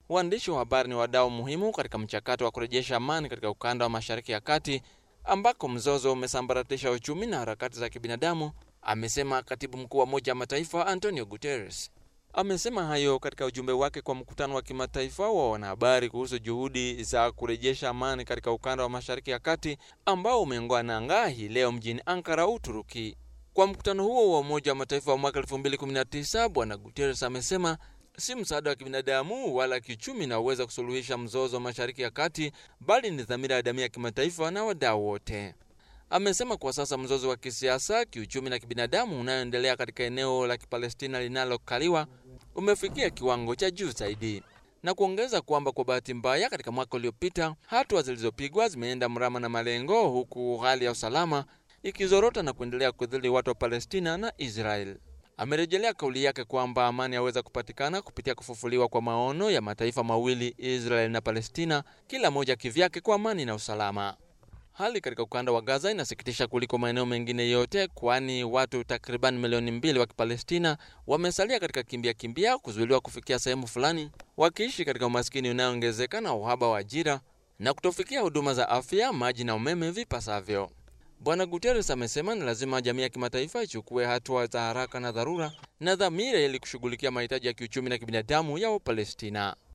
Waandishi wa habari ni wadau muhimu katika mchakato wa kurejesha amani katika ukanda wa Mashariki ya Kati ambako mzozo umesambaratisha uchumi na harakati za kibinadamu, amesema katibu mkuu wa Umoja wa Mataifa Antonio Guterres. Amesema hayo katika ujumbe wake kwa mkutano wa kimataifa wa wanahabari kuhusu juhudi za kurejesha amani katika ukanda wa Mashariki ya Kati ambao umeongoa nanga hii leo mjini Ankara, Uturuki. Kwa mkutano huo wa Umoja wa Mataifa wa mwaka 2019, Bwana Guterres amesema si msaada wa kibinadamu wala kiuchumi na uweza kusuluhisha mzozo wa Mashariki ya Kati, bali ni dhamira ya jamii ya kimataifa na wadau wote. Amesema kwa sasa mzozo wa kisiasa, kiuchumi na kibinadamu unayoendelea katika eneo la Kipalestina linalokaliwa umefikia kiwango cha juu zaidi, na kuongeza kwamba kwa bahati mbaya, katika mwaka uliopita hatua zilizopigwa zimeenda mrama na malengo, huku hali ya usalama ikizorota na kuendelea kudhili watu wa Palestina na Israel. Amerejelea kauli yake kwamba amani yaweza kupatikana kupitia kufufuliwa kwa maono ya mataifa mawili, Israel na Palestina, kila moja kivyake, kwa amani na usalama. Hali katika ukanda wa Gaza inasikitisha kuliko maeneo mengine yote, kwani watu takriban milioni mbili wa Kipalestina wamesalia katika kimbia kimbia, kuzuiliwa kufikia sehemu fulani, wakiishi katika umaskini unaoongezeka na uhaba wa ajira na kutofikia huduma za afya, maji na umeme vipasavyo. Bwana Guterres amesema ni lazima jamii ya kimataifa ichukue hatua za haraka na dharura na dhamira ili kushughulikia mahitaji ya kiuchumi na kibinadamu ya Wapalestina.